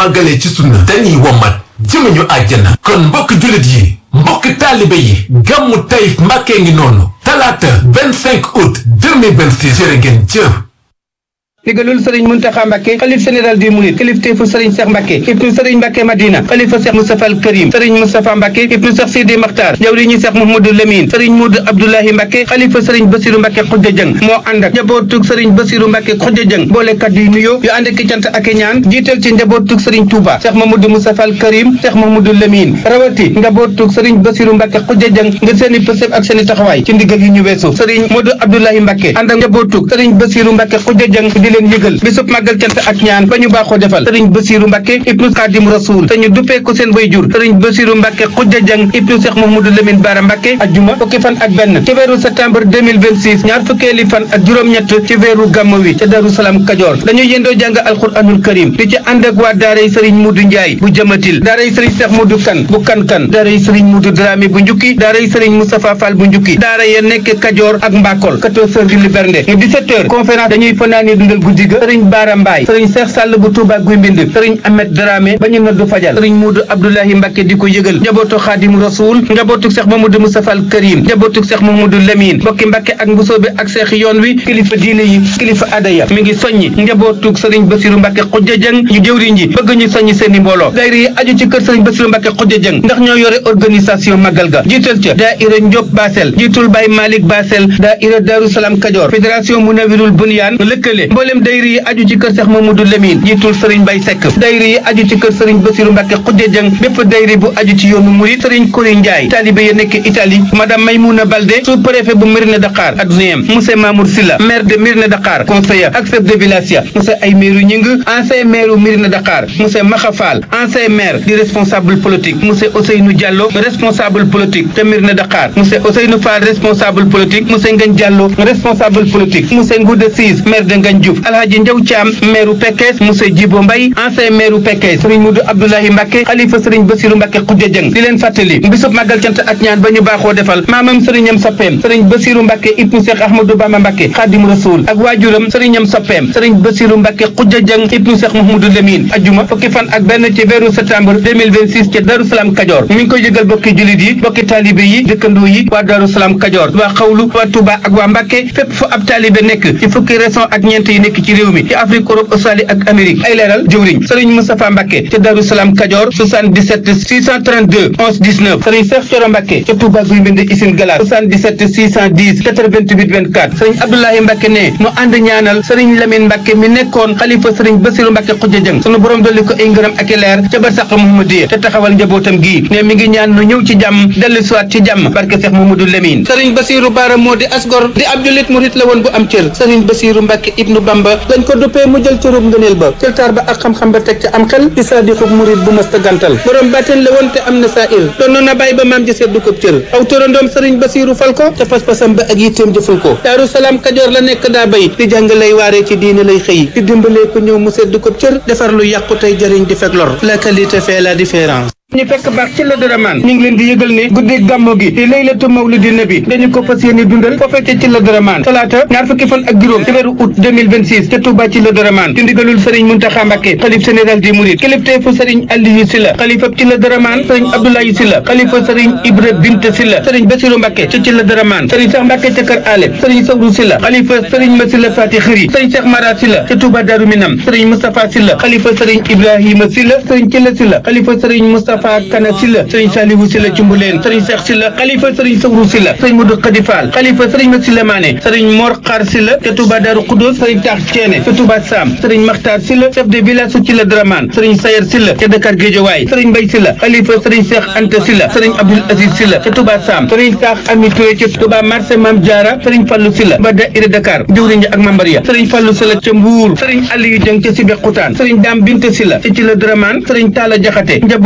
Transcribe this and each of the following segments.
màggalee ci sunna dañuy womat jëmeñu àjjana kon mbokk jullit yi mbokk taalibe yi gàmmu Taïf Mbàkke ngi noonu talaata 25 août 2026 jërë ngeen jëf ndigalul sëriñ Muntaxa Mbàkke xalif général di murid kilifteefu sëriñ Seex Mbàkke ibnu sëriñ Mbàkke Madina xalifa Seex Mustafa al Karim sëriñ Mustafa Mbàkke ibnu Seex Sidi Maxtaar jawriñu Seex Muhammadu Lamin sëriñ Mudu Abdoulahi Mbàkke xalifa sëriñ Basiru Mbàkke Xujja Jëng moo ànd ak njabootug sëriñ Basiru Mbàkke Xujja Jëng boole kaddu yu nuyoo yu ànd ak cant ak ñaan jiital ci njabootug sëriñ Touba Seex Muhammadu Mustafa al Karim Seex Muhammadu Lamin rawati njabootug sëriñ Basiru Mbàkke Xujja Jëng ngir seeni pësëb ak seeni taxawaay ci ndigal yi ñu weesu sëriñ Mudu Abdoulahi Mbàkke ànd ak njabootug sëriñ Basiru Mbàkke Xujja Jëng di leen yëgal bisub màggal cant ak ñaan ba ñu baaxoo defal sëriñ Basiru Mbàkke ibnu Xaadim Rasuul te ñu duppee ko seen wayjur sëriñ Basiru Mbàkke Xujja Jang ibnu Seex Mahmudu Lamin Baara Mbàkke ajjuma fukki fan ak benn ci weeru septembre 2026 ñaar fukkeeli fan ak juróom-ñett ci weeru gàmmu wi ca Daru Salaam Kajoor dañuy yendoo jàng alxuraanul karim di ci ànd ak waa daaray sëriñ Mudu Njaay bu jëmatil daaray sëriñ Seex Mudu Kan bu kan-kan daaray sëriñ Mudu Dramé bu njukki daaray sëriñ Moustapha Fall bu njukki daara ya nekk Kajoor ak Mbakol 14 heures di li bernde 17 heures conférence dañuy fanaani dundal guddi ga sëriñ Baara Mbaay sëriñ Seex Sàll bu Tuuba guy mbind sëriñ Ahmed Dramé ba ñu noddu fajal sëriñ Muudu Abdoulahi Mbàkke di ko yëgal njabootu Xaadim Rasuul njabootu Seex Mamadou Moustapha al Karim njabootu Seex Mamadou Lamine bokki Mbàkke ak mbusoobe ak seex yoon wi kilifa diine yi kilifa aada ya mi ngi soññi njabootu sëriñ Basiru Mbàkke Xujja Jëng ñu jëwriñ ji bëgg ñu soññi seeni mbooloo daayira yi aju ci kër sëriñ Basiru Mbàkke Xujja Jëng ndax ñoo yore organisation magal ga jiital ca daayira Njob Basel jiitul Baay Malik Basel daayira Daru Salaam Kajoor fédération Munawirul Bunyaan lëkkale mboolem daayira yi aju ci kër Seex Mamadou Lamine jiitul sëriñ Bay Sekk daayira yi aju ci kër sëriñ Basiru Mbàkke Xujja Jëng bépp daayira bu aju ci yoonu murit sëriñ Kori Njaay taalibe ya nekk Italie madame Maymouna Balde sous-préfet bu Mérina Dakhar adjoint monsieur Mamour Silla maire de Mérina Dakhar conseiller ak chef de village ya monsieur Aymeru Ñing ancien maire u Mérina Dakhar monsieur Maxa Fall ancien maire di responsable politique monsieur Ousseynou Diallo responsable politique te Mérina Dakhar monsieur Ousseynou Fall responsable politique monsieur Ngagne Diallo responsable politique monsieur Ngouda Sis maire de Ngagne Diouf Alhaji Ndiaw Thiam maire u Pekes monsieur Djibo Mbaye ancien maire u Pekes Serigne Moudou Abdoulahi Mbacke xalifa Serigne Bassirou Mbacke Khoudia Dieng di leen fàttali bisub màggal cant ak ñaan ba ñu baaxoo defal maamam sëriñam soppeem Serigne Bassirou Mbacke ibnu Cheikh Ahmadou Bamba Mbacke Khadim Rasoul ak waajuram sëriñam soppeem Serigne Bassirou Mbacke Khoudia Dieng ibnu Cheikh Mouhamadou Lamine ajjuma fukki fan ak benn ci weeru septembre 2026 ca Darou Salam Kajoor mi ngi koy yëgal bokki julit yi bokki taalibe yi dëkkandoo yi waa Darou Salam Kajoor waa xawlu waa Touba ak waa Mbacke fépp fu ab taalibe nekk ci fukki région ak ñeent yi nekk ci réew mi ci Afrique Europe Australie ak Amérique ay leeral jëwriñ Serigne Moustapha Mbacke ca Darou Salam Kajoor 77 632 11 19 Serigne Cheikh Thioro Mbacke ca Touba Guy Mbind Isine Galas 77 610 88 24 Serigne Abdoulaye Mbacke ne mu ànd ñaanal Serigne Lamine Mbacke mi nekkoon xalifa Serigne Bassirou Mbacke Khoudia Dieng sunu borom dolli ko ay ngërëm ak i leer ca barsàq Muhammadiya te taxawal njabootam gii ne mi ngi ñaan nu ñëw ci jàmm dellu siwaat ci jàmm barke Cheikh Mamadou Lamine Serigne Bassirou Bara moo di asgor di ab jullit murit la woon bu am cër Serigne Bassirou Mbacke ibnu Bamba lañ ko duppee mu jël cërub ngëneel ba jël taar ba ak xam-xam ba teg ca am xel di saadixub murit bu mësta gantal borom bàtteen la woon te am na saa il doon na bàyyi ba maam ji seddu ko cër aw turandoom Serigne Bassirou fal ko te pas-pasam ba ak yitteem jëful ko Daaru Salaam Kajoor la nekk daa bay di jàng lay waaree ci diine lay xëy di dimbalee ko ñëw mu seddu ko cër defar lu yàqu tey jëriñ di fekk lor la qualité fait la différence ñu fekk baax ci la daramaan ñu ngi leen di yëgal ne guddi gàmmo gi di laylatu mawlidi nabi dañu ko fas yéene dundal foofee ca ci la daramaan talaata ñaar fukki fan ak juróom ci weeru août 2026 ca Touba ci la daramaan ci ndigalul sëriñ Muntaxa Mbàkke xalif général des mourides kilifteefu sëriñ Aliou Silla xalifa ci la daramaan sëriñ Abdoulaye Silla xalifa sëriñ Ibra Bint Silla sëriñ Basiru Mbàkke ca ci la daramaan sëriñ Cheikh Mbàkke ca kër Ale sëriñ Sawru Silla xalifa sëriñ Masila Fati Xëri sëriñ Cheikh Mara Silla ca Touba Daru Minam sëriñ Moustapha Silla xalifa sëriñ Ibrahima Silla sëriñ Killa Silla xalifa sëriñ Moustapha Kana Silla sëriñ Saliwu Silla Cumbuleen sëriñ Cheikh Silla xalifa sëriñ Sawru Silla sëriñ Mudu Xadi Fall xalifa sëriñ Masila Maane sëriñ Mor Xaar Silla ca Touba Daru Xudóos sëriñ Taax Ceene ca Touba Sam sëriñ Maxtaar Silla chef de village su ci la Dramane sëriñ Sayer Silla ca Dakar Géejawaay sëriñ Mbay Silla xalifa sëriñ Cheikh Anta Silla sëriñ Abdul Aziz Silla ca Touba Sam sëriñ Taax Ami Touré ca Touba marché Mam Diara sëriñ Fallu Silla ba daïra Dakar jëwriñ ak membar ya sëriñ Fallu Silla ca Mbuur sëriñ Aliyu Jëng ca Sibe Xutaan sëriñ Daam Binte Silla ca ci la Dramane sëriñ Taala Jaxate njabootug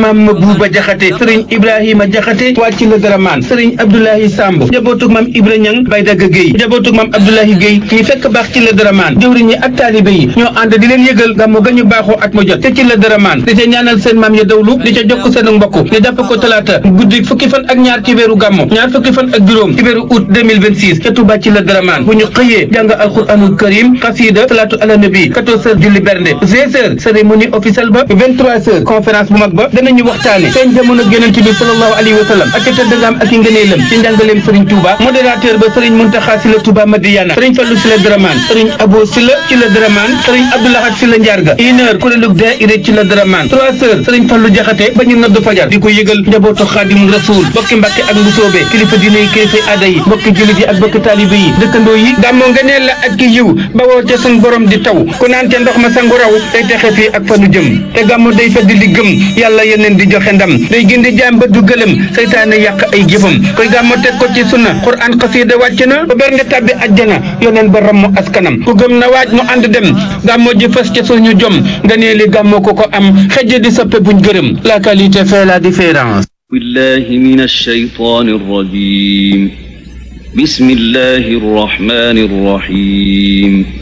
maam Buuba Jaxate sëriñ Ibrahima Jaxate wàcc la Daraman sëriñ Abdoulahi Samb njabootug maam Ibra Ñang Bay Dagga Géy njabootug maam Abdoulahi Géy ñi fekk baax ci la Daraman jëwriñ ñi ak taalibe yi ñoo ànd di leen yëgal gàmmu ga ñu baaxoo at mu jot te ci la Daraman di ca ñaanal seen maam ya dawlu di ca jokk seen mbokk ñu jàpp ko talaata guddi fukki fan ak ñaar ci weeru gàmmu ñaar fukki fan ak juróom ci weeru août 2026 ca Touba ci la Daraman bu ñu xëyee jàng alquranul karim xasida salaatu ala nabi 14 heures julli bernde 16 heures cérémonie officielle ba 23 heures conférence bu mag ba danañu waxtaane seen jamono yonent bi sallallahu alayhi wa sallam ak ca tëddagaam ak i ngëneelam ci njàngaleem Serigne Touba modérateur ba Serigne Muntaxa Sylla Touba Madiyana Serigne Fallou Sylla Daraman Serigne Abo Sylla ci la Daraman Serigne Abdoulahat Sylla Njaarga une heure kuréelug daayira ci la Daraman trois heures Serigne Fallou Jaxate ba ñu nodd fajar di ko yëgal njabootu Xaadim Rasul bokki Mbàkke ak Mbusoobe kilifa diine yi kilifa aada yi bokki jullit yi ak bokki taalibe yi dëkkandoo yi gàmmoo ngëneel la ak ki yiw bawoo ca sun borom di taw ku naan te ndox ma sangu raw day texe fii ak fanu jëm te gàmmu day fedd li gëm yàlla yeneen di joxe ndam day gindi jaam ba du gëlëm seytaane yàq ay jëfam koy gàmmu teg ko ci sunna Qur'an xasiida wàcc na ba bernde tàbbi ajjana yoneen ba rammu askanam ku gëm na waaj mu ànd dem gàmmoo ji fës ca suñu jom nga nee li gàmmoo ko ko am xëjj di soppe buñ gërëm la qualité fait la différence بالله من الشيطان الرجيم بسم الله الرحمن الرحيم